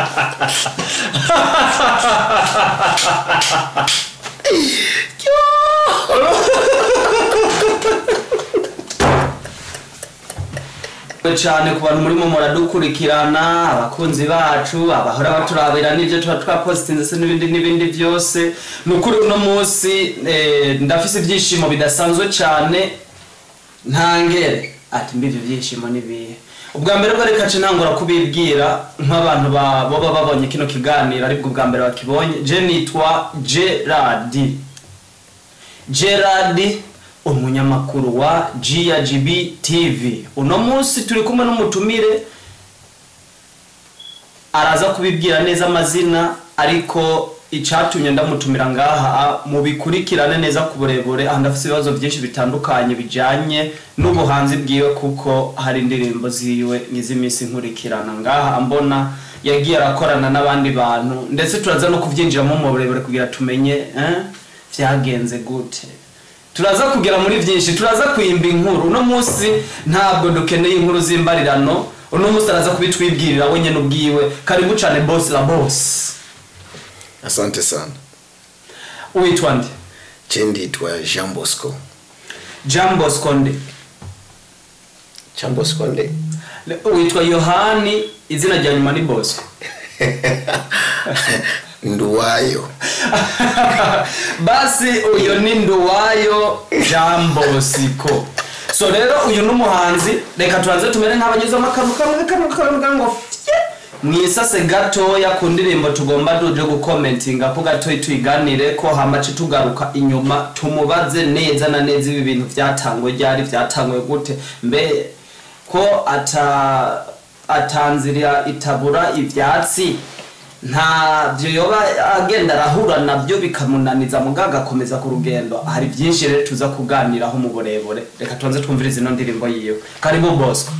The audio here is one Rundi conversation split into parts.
cyane ku bantu murimo muradukurikirana abakunzi bacu abahora baturabira n'ibyo tuba twapositinze se n'ibindi n'ibindi byose ni ukuri uno munsi eh, ndafise ibyishimo bidasanzwe cyane ntangere ati mbi ibyo byishimo ni bihe ubwa mbere bwo reka ntangura kubibwira nk'abantu ba- baba babonye kino kiganiro aribwo ubwa mbere bakibonye je nitwa gerard gerard umunyamakuru wa grgb tv uno munsi turi kumwe n'umutumire araza kubibwira neza amazina ariko icyatumye ndamutumira ngaha mubikurikirane neza ku burebure aha ndafite ibibazo byinshi bitandukanye bijyanye n'ubuhanzi bwiwe kuko hari indirimbo ziwe n'iz'iminsi nkurikirana ngaha mbona yagiye arakorana n'abandi bantu ndetse turaza no kubyinjiramo mu burebure kugira tumenye eh, byagenze gute turaza kugera muri byinshi turaza kuyimba inkuru uno munsi ntabwo dukeneye inkuru z'imbarirano uno munsi araza kubitwibwirira we nyine ubwiwe karibu cyane boss la boss asante sana witwa nde je nditwa jean bosco jean bosco nde jean bosco nde witwa yohani izina rya nyuma ni bosco nduwayo basi uyu ni nduwayo jean bosco so rero uyu ni umuhanzi reka tubanze tumere nk'abanyuzamo akantu kamwe kamwe kamwe ngo fye mwisase gatoya ku ndirimbo tugomba duje gukomentinga ko gatoya tuyiganire ko hamace tugaruka inyuma tumubaze neza na neza ibi bintu byatangwe ryari byatangwe gute mbe ko ata atanzira itabura ivyatsi ntabyo yoba agenda arahura nabyo bikamunaniza muga agakomeza ku rugendo hari byinshi rero tuza kuganiraho mu burebure reka tubanze twumvirize ino ndirimbo yiwe karibu bosco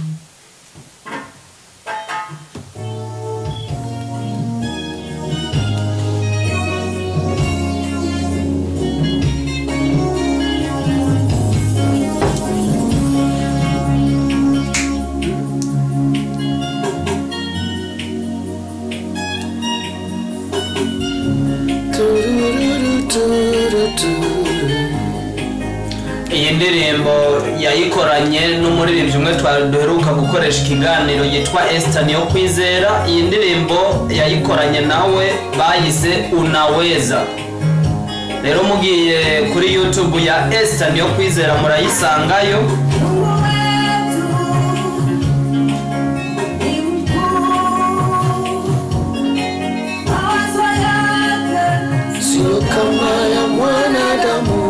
iyi ndirimbo yayikoranye n'umuririmbyi umwe twari duheruka gukoresha ikiganiro yitwa Esther niyo kwizera iyi ndirimbo yayikoranye nawe bayise unaweza rero mugiye kuri youtube ya Esther niyo kwizera murayisangayo sio kama ya mwanadamu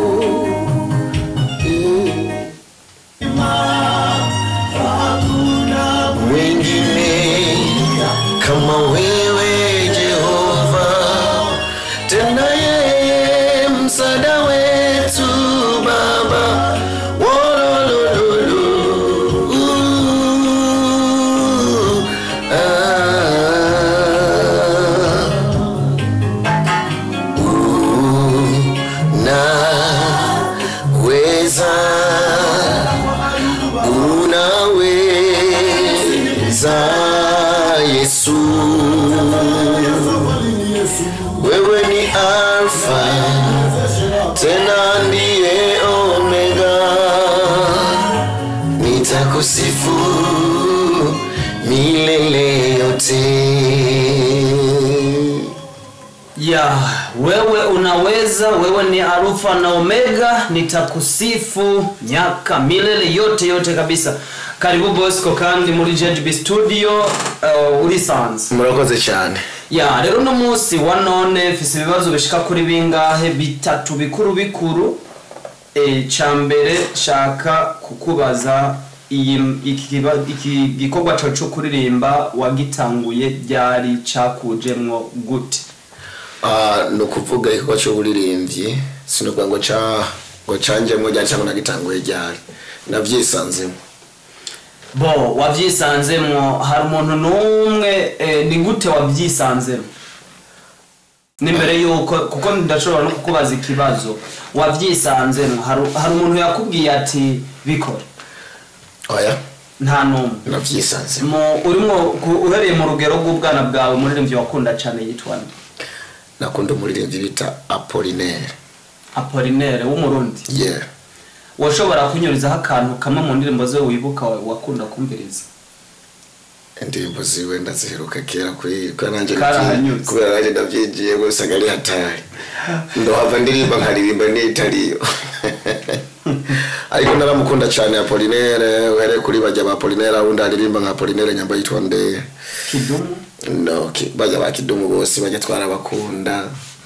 wengine kama wewe jehova tena yeye msada wetu baba Wololololo. Uh, ah. unaweza unaweza yesu wewe ni alfa tena ndiye omega nitakusifu milele yote ya wewe unaweza wewe ni arufa na omega nitakusifu miaka milele yote yote kabisa karibu bosco kandi muri jgb studio uh, urisanze murakoze cyane ya rero uno munsi wa none mfise ibibazo bishika kuri bingahe bitatu bikuru bikuru e, ca mbere shaka kukubaza iyi iki kiba- iki gikorwa cawe co kuririmba wagitanguye ryari cakujemwo gute Ah, ni ukuvuga igikorwa cy'uburirimbyi sinokuvuga ngo ca ngo canjemo ryari cyangwa nagitanguye ryari navyisanzemo bo wavyisanzemwo hari umuntu n'umwe eh, ni gute wavyisanzemo n'imbere yuko kuko ndashobora no kukubaza ikibazo wavyisanzemwo hari hari umuntu yakubwiye ati bikora oya nta n'umwe navyisanze Mu- urimo ku- uhereye mu rugero rw'ubwana bwawe umuririmbyi wakunda cyane yitwa nde nakunda umuririmbyi bita apolinaire apolinere w'umurundi yeah washobora kunyurizaho akantu kamwe mu ndirimbo ze wibuka wa- wakunda kumviriza indirimbo ziwe ndaziheruka kera kuri kubera nanjye Karahanyuze. kubera nanjye ndabyinjiye gusa ari hatari ndohava ndirimba nkaririmba n'itariyo ariko naramukunda cyane apolinaire uhereye kuri bajya ba apolinaire abundi aririmba nka apolinaire nyamba yitwa nde kidumu no ki- bajya ba kidumu bose bajya twarabakunda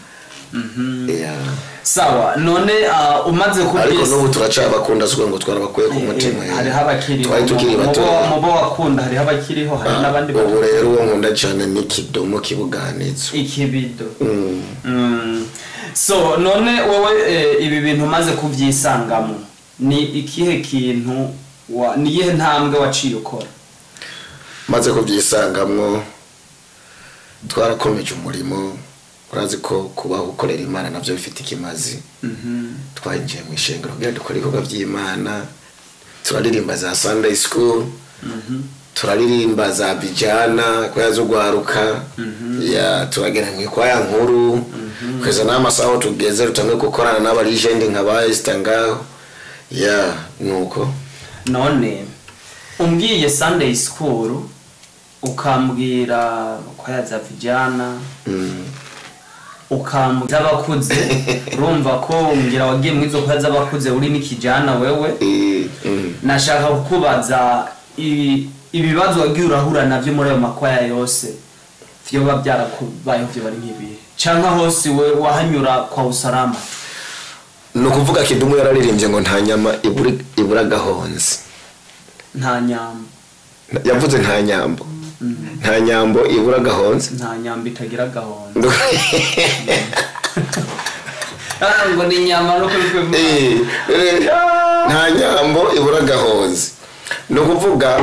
yeah. sawa none ah, umaze ariko kubyisa n'ubu turacabakunda sikuvuga ngo twarabakuye ku mutima yeah. hariho abakiriho twari tukiri Mu- mu bato bo- mu bo wakunda hariho abakiriho hari n'abandi ubu bato rero uwo nkunda cyane ni kidomo kibuganizo ikibido Mm. Mm. so none wowe eh, ibi bintu umaze kubyisangamo ni ikihe kintu wa- ni iyihe ntambwe waciye ukora maze kubyisangamwo twarakomeje umurimo urazi ko kubaho ukorera imana nabyo bifite ikimazi twinjiye mu ishengero kugira dukore ibikorwa by'imana turaririmba za sunday school turaririmba za bijana kwaya zo guharuka ya turagera mu ikwaya nkuru kugeza n'amasaha aho tugeze rutangiye gukorana n'abarijendi nka ba esita ngaho ya nuko none umbwiye sunday school ukambwira kwaya za vijana mm. ukambwira z'abakuze urumva ko mbwira wagiye mu izo kwaya z'abakuze uri n'ikijana wewe Eh, mm. nashaka kukubaza ibi- ibibazo wagiye urahura nabyo muri ayo makwaya yose vyoba byarakubayeho vyo bari nk'ibihe canke hose we wahanyura kwa usalama ni ukuvuga kidumu yararirimbye ngo nta nyama ibura- ibura gahonze nta nyambo yavuze nta nyambo nta nyambo ibura gahonze nta nyambo itagira gahunda Ah, ngo ni inyama no kuri kwe Eh, eh, nta nyambo ibura gahonze ni ukuvuga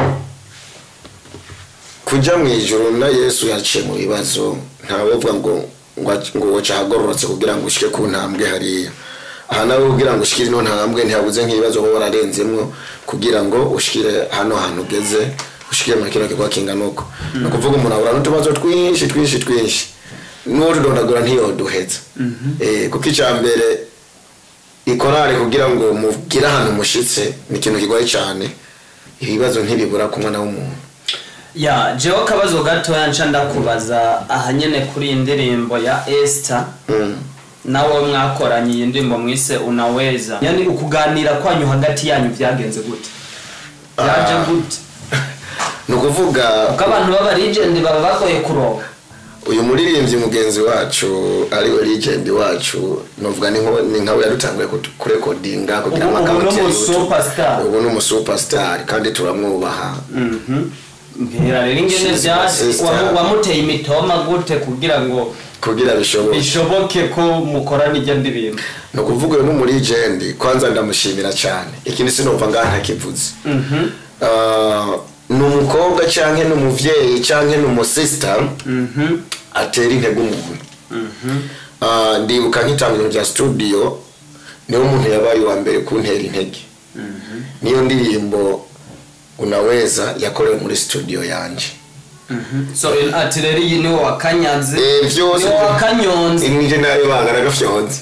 kujya mu ijoro na yesu yaciye mu bibazo ntawe uvuga ngo ngo ngo cyagororotse kugira ngo ushike ku ntambwe hariya aha nawe kugira ngo ushikire ino ntambwe ntihabuze nk'ibibazo uba wararenzemwo kugira ngo ushikire hano hantu ugeze ushikire muri kino kigo kingana uko ni ukuvuga umuntu ahura n'utubazo twinshi twinshi twinshi n'uwo tudondagura ntiyoduheza Eh, kuko icya mbere ikorari kugira ngo mugire ahantu mushitse ni ikintu kigoye cyane ibibazo ntibibura ku mwana w'umuntu ya jewe akabazo gatoya nca ndakubaza aha nyene kuri iyi ndirimbo ya Esther Mm. nawe mwakoranye iyi ndirimbo mwise unaweza yani ukuganira kwanyu hagati yanyu byagenze gute byaje Ah. gute ni ukuvuga kuko abantu baba legend baba bagoye kuronka uyu muririmbyi mugenzi wacu ariwe legend wacu novuga ni nko- ni nkawe yadutanguye kutu- kurekodinga kugira Ubu- ubu amakamati ni ya umu YouTube. superstar. ubu ni umusuperstar kandi turamwubaha Mhm. mbwira rero ingene She's my byaje sister. wamu- wamuteye imitoma gute kugira ngo kugira bishoboke bishoboke ko mukorana ijya ndirimbo ni ukuvuga uyu ni umurigendi kwanza ndamushimira cyane ikindi sinumva ngaha ntakivuze Mhm. Ah, ni umukobwa cyangwa ni umubyeyi cyangwa ni umusisita Mhm. atera intege umuntu Mhm. Ah, ndibuka nk'itangiriro rya studio niwe muntu yabaye uwa mbere kuntera intege niyo ndirimbo unaweza yakorewe muri studio yanjye Mhm. so in- ati rero iyi niwo wakanyaze Eh, byose niwo wakanyonze nije nayo banga nagafyonze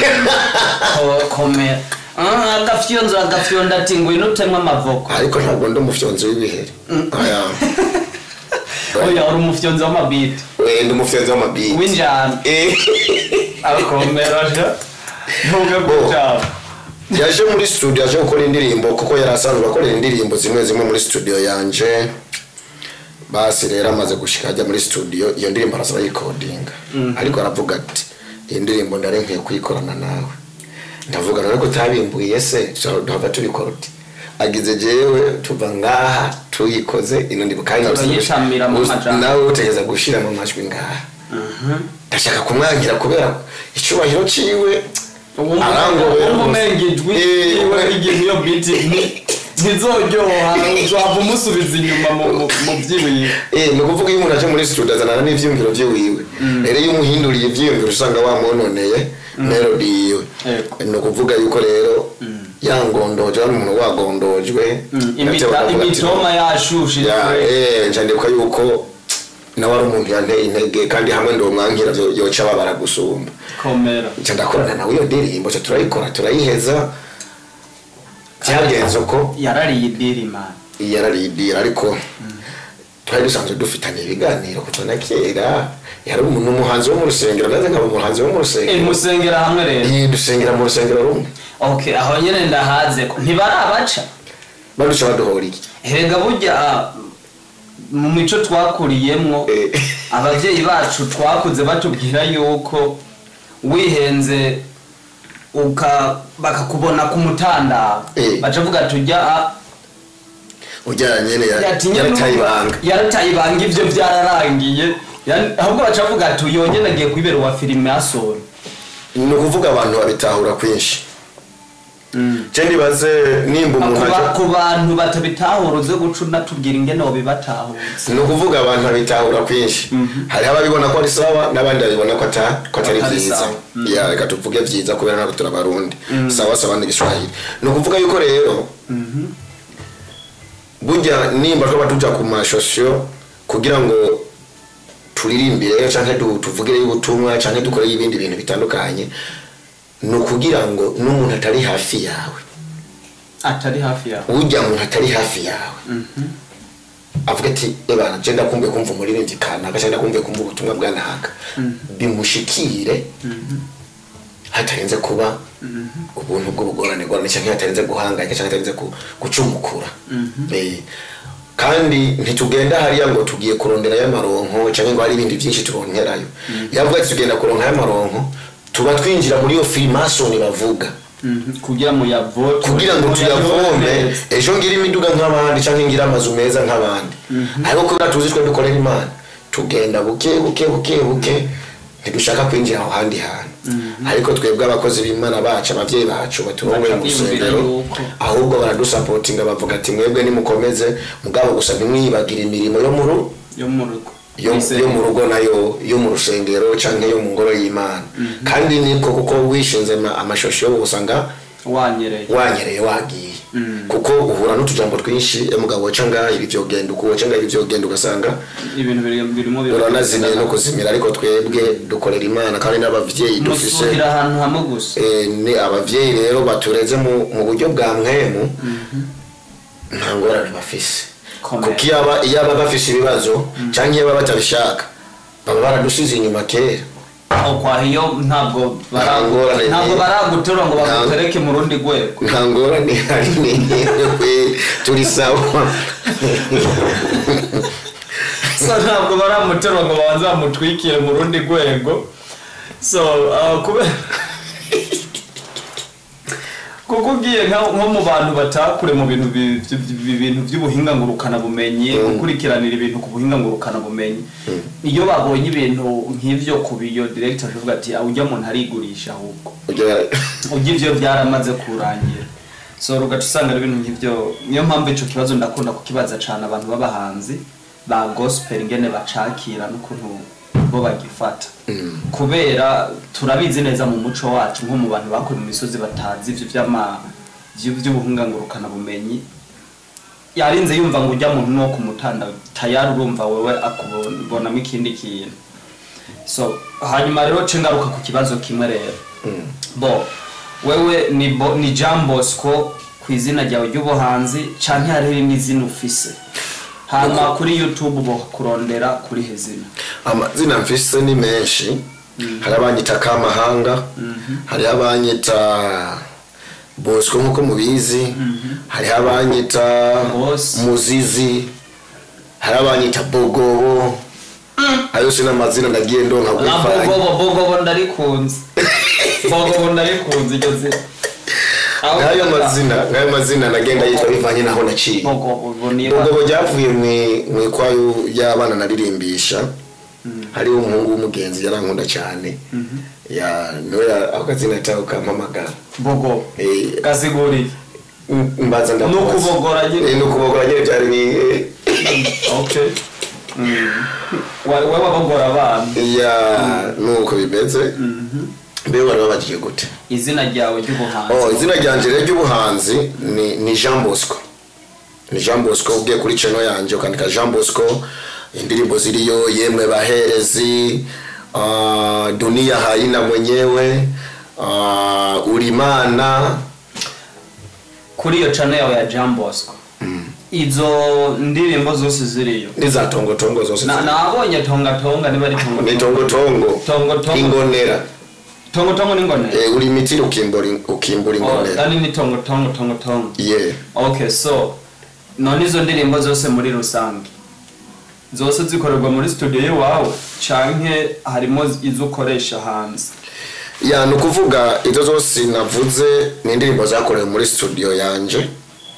Ko- komera Ah, agafyonzo agafyonda ati ngwino utemwe amavoko ariko ntabwo ndi umufyonzi w'ibiheri Oya. oya uri umufyonzi w'amabiti Eh, ndi umufyonzi w'amabiti w'injana Eh. akomera ja ntuge gucaba yaje muri studio yaje gukora indirimbo kuko yari asanzwe akorera indirimbo zimwe zimwe muri studio yanje basi rero amaze gushika ajya muri studio iyo ndirimbo arasaba yikodinga ariko aravuga ati iyi ndirimbo ndari nkwiye kuyikorana nawe ndavuga none ko utabimbuye se tuhava tubikora uti agize jewe tuva ngaha tuyikoze ino ndirimbo kandi nawe Turayitamira mu majambo. nawe utegeza gushira mu majwi ngaha ndashaka kumwangira kubera icyubahiro ciwe arangobera umumenga ijwi Eh, iwe igihe iyo biti nti- ntizoryoha uzava umusubiza inyuma mu- mu- mu byibuye Eh, ni ukuvuga iyo umuntu aje muri studio azanana n'ivyiyumviro vyiwiwe rero iyo umuhinduriye ivyiyumviro usanga wamwononeye melody yiwe Yego. ni ukuvuga yuko rero yangondojwe ari umuntu wagondojwe Imita- bavuga ati, imitoma yashushe ya eh nje ndibuka yuko nawe ari umuntu yanteye intege kandi hamwe ndomwankira byo- yoca babara gusumba komera nca ndakorana nawe iyo ndirimbo ca turayikora turayiheza byagenze uko yarariye idiri man yararidira ariko twari dusanzwe dufitanye ibiganiro kuva na kera yari umuntu umuhanzi wo mu rusengero naze nkaba umuhanzi wo mu Eh, rusengero musengera hamwe rero Iyi dusengera mu rusengero rumwe okay aho nyene ndahaze ko ntibarabaca baduca baduhora iki herega burya mu mico twakuriyemwo Eh. abavyeyi bacu twakuze batubwira yuko wihenze uka bakakubona ku mutandaro Eh. bacavuga tujya ujyanye nyene ya- yarataye ibanga yarataye ibanga ivyo byararangiye Yani, ahubwo bacavuga ati uyo nyene agiye kwibera uwa filime yasoro ni ukuvuga abantu babitahura kwinshi je ndibaze nimba umuntu Ku ba- aje ku bantu batabitahura uze guca unatubwira ingene wobibatahuza ni ukuvuga abantu babitahura kwinshi hariho ababibona ko ari sawa n'abandi babibona ko ata- ko atari Atari byiza sawa. ya reka tuvuge byiza kubera ntabwo turi abarundi sawa sawa n'igiswahili ni ukuvuga yuko rero burya nimba twaba tuja ku mashosiyo kugira ngo turirimbire canke du- tuvugireyo ubutumwa canke dukoreyo ibindi bintu bitandukanye ni ukugira ngo n'umuntu atari hafi yawe atari hafi yawe ujya muntu atari hafi yawe avuga ati ebana je ndakumbuye kumva umuririmbyi kanaka cyangwa ndakumbuye kumva ubutumwa bwa naka bimushikire hatarenze kuba ubuntu bw'ubugorane gorane cyangwa hatarenze guhangayika cyangwa hatarenze ku- gucumukura Eh, kandi ntitugenda hariya ngo tugiye kurondera y'amaronko cyangwa ngo hari ibindi byinshi turonkerayo yavuga ati tugenda kuronka y'amaronko tuba twinjira muri iyo filimasoni bavuga Mhm, kugira ngo yavote kugira ngo tuyavome ejo ngira imiduga nk'abandi cyangwa ngira amazu meza nk'abandi ariko kubera tuzi twe dukorera imana tugenda buke buke buke buke ntidushaka kwinjira aho handi hantu ariko twebwe abakozi b'imana bacu ababyeyi bacu baturongoye mu Bakabiyumvira rusengero yuko. ahubwo baradusapotinga bavuga ati mwebwe nimukomeze mugabo gusa ntimwibagire imirimo yo mu ru yo mu rugo yo, yo mu rugo nayo yo mu rusengero canke yo mu ngoro y'imana kandi niko kuko wishinze ama- amashosho yo usanga wanyereye wanyereye wagiye kuko uhura n'utujambo twinshi emugabo waca ngaha ibi vyogenda uku waca ngaha ibi vyogenda ugasanga ibintu biri- birimo uranazimiye no kuzimira ariko twebwe dukorera imana kandi n'abavyeyi dufise musuhira ahantu hamwe gusa eh, ni abavyeyi rero batureze mu mu buryo bwa mwemu nta ngorane bafise Komera. kuko iyaba iyaba bafise ibibazo canke iyaba batabishaka baba baradusize inyuma kera aho kwa hiyo ntabwo bara- Nta ngorane ntabwo ni- baraguterura ngo Nta- bagutereke mu rundi rwego nta ngorane hari newe turi sawa so ntabwo baramuterura ngo babanze bamutwikire mu rundi rwego so uh, kubera kuko ugiye nka- nko mu bantu batakure mu bintu bi- bi- bi- bintu by'ubuhinga ngurukana bumenyi gukurikiranira ibintu ku buhinga ngurukana bumenyi iyo babonye ibintu nk'ivyo ku biyo director avuga ati "Ah, ujya muntu arigurisha ahubwo Ujya- ujya ivyo byaramaze kurangira so ugaca usanga ari ibintu nk'ivyo niyo mpamvu ico kibazo ndakunda kukibaza cane abantu b'abahanzi ba gospel ingene bacakira n'ukuntu bo bagifata kubera turabizi neza mu muco wacu nko mu bantu bakuye mu misozi batazi ivyo vy'ama vy- vy'ubuhingangurukana bumenyi yarinze yumva ngo ujya muntu no kumutanda tayari urumva wewe akubonamo ikindi kintu so hanyuma rero ce ngaruka ku kibazo kimwe rero bo wewe ni, bo, ni Jean Bosco ku izina ryawe ry'ubuhanzi canke hariho irindi zina ufise hama kuri youtube bo kurondera kuri hezina amazina mfise ni menshi hari abanyita kamahanga hari abanyita bosco nk'uko mubizi hari abanyita Boss. muzizi hari abanyita bogobo ayo si n'amazina ndagiye ndonka na kwifanya bogobo bogobo ndarikunze bogobo ndarikunze iryo zina Aho nk'ayo uvuga, mazina nk'ayo mazina nagenda yitwa bivanye naho naciye bogobo bo niba bogobo ryavuye mwi- mwikwayo y'abana naririmbisha hariho umuhungu w'umugenzi yarankunda cyane ya niwe ya- ako kazina yitaho kampamagara bogobo Eh, kasiguriye m- mbaza ndamubaza. Ni ukubogora nyine. Eh, ni ukubogora nyine byari bi okay Mm. Wa- wewe wabogora abana ya nuko bimeze mbe wari wabagiye gute izina ryawe ry'ubuhanzi oh izina ryanje rero ry'ubuhanzi ni, ni jean bosco ni jean bosco ugiye kuri channel yanjye ukandika jean bosco indirimbo ziriyo yemwe baherezi uh, dunia haina mwenyewe uh, ulimana kuri iyo channel yawe ya Jean Bosco izo ndirimbo zose ziriyo n'iza tongotongo zose Na- nabonye tonga tonga niba ari tonga ni tongotongo Tongo tongo. ingonera tongo tongo n'ingonera eh, uri mitiri ukimbura ukimbura oh ingonera kandi ni tongo tongo tongo tongo yeah okay so none izo ndirimbo zose muri rusange zose zikorerwa muri studio iwawe canke harimo izo ukoresha hanze ya ni ukuvuga izo zose navuze ni indirimbo zakorewe muri studio yanje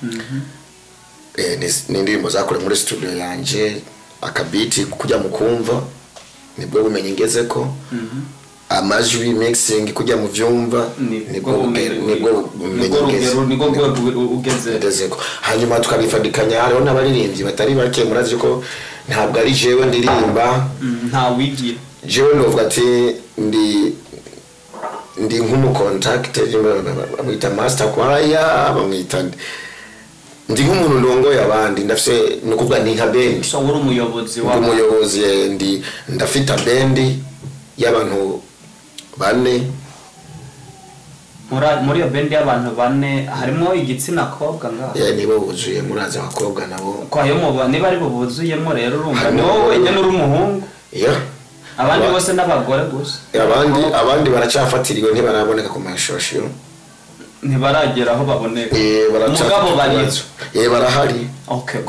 Eh, ni- ni indirimbo zakorewe muri studio yanje akabiti kujya mu kumva nibwo bumenyi ngeze ko amajwi mixing kujya mu vyumva nibwo buge- nibwo bumenyi ngeze nibwo rwego ugeze ngezeko hanyuma tukabifadikanya hariho n'abaririmbyi batari bake murazi ko ntabwo ari jewe ndirimba Mm, nta wigira jewe novuga ati ndi ndi nk'umukontakite bamwita master kwaya bamwita ndi nk'umuntu ndongoye abandi ndafise ni ukuvuga ni nka bendi so uri umuyobozi ndi w'abantu umuyobozi eh, ndi ndafita bendi y'abantu bane Muri- muri iyo bendi y'abantu bane harimo igitsina kobwa ngaho eh, nibo buzuye murazi abakobwa nabo kwayo muba niba ari bo buzuyemo rero urumva Harimo ni wowe abagore. wenyine uri umuhungu ya abandi Aba- bose n'abagore gusa abandi abandi baracyafatiriwe ntibaraboneka ku mashosho ntibaragera aho baboneka Eh, baracafite mugabo bari ikibazo. Eh, barahari okay